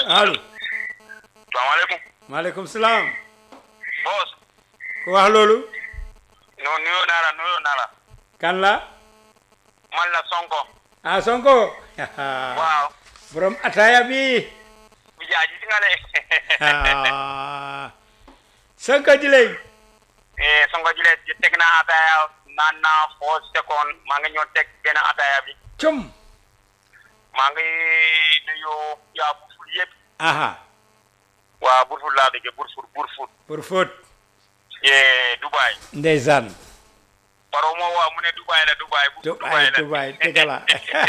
allo salaamaaleykum. maaleykum salaam boss. ku wax loolu non nuyoo naa la nuyoo naa la. kan la man la Sonko. ah Sonko waaw. borom ataya bi bi jaaji si nga le. ah Sonko jiley eh Sonko jile teg naa ataaya naan naa foo seconde maa ngi ñëw teg benn ataaya bi. cum maa ngi nuyu yaa Burfut yëpp. aha waa Burfut laa dëgg Burfut Burfut. pour fóot eh Dubaay. ndeysaan Paro moo waa mu ne Dubaay la Dubaay. bu Dubaay Dubaay dëgg la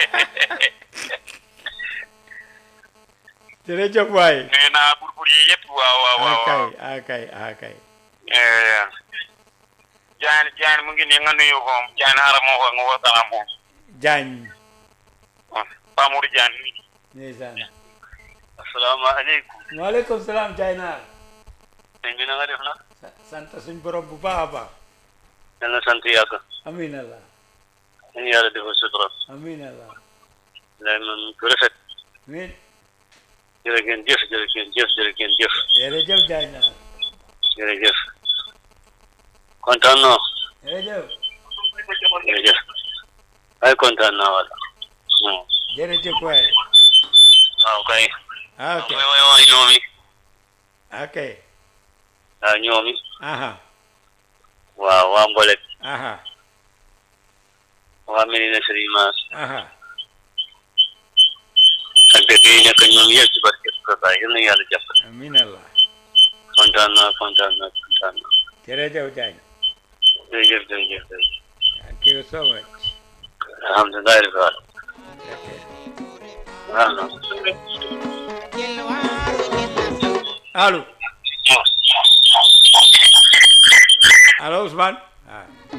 jërëjëf waay nuyu naa Burfut yi yëpp. waaw waaw waaw waaw. akay akay akay eh Jaan Jaan mu ngi nii nga nuyu ko Jaan xaaral moo ko nga waxtaan ak moom. Jaañ Pamour Jaan. ndeysaan asalaamaaleykum. waaleykum salaam jaay naar sëñ bi na nga def na. sa- sant suñ borom bu baax a baax yal na sant yàgg. amiin allah ñu yàlla defal sutura. amiin allah lay man ku rafet. amiin jërë ngeen jëf jërë ngeen jëf jërë ngeen jëf. jërëjëf jaay naar jërëjëf. kontaan naa. jërëjëf jërëjëf. ay kontaan naa wala. jërëjëf waay waaw kay. ok way way way ñoomi. ok waaw ñoomi. aha waaw waa Mbolek. aha waa Medina Serigne Mass. aha ak dëkk yi nekk ñoom yëpp ci barke Kaka yal na yàlla jàpp. amiin allah kontaan naa kontaan naa kontaan naa. jërëjëf jaañ jërëjëf jërëjëf jërëjëf. thank you so much alhamdulilah rabbil alamin. ok waaw non. allo allo Ousmane ah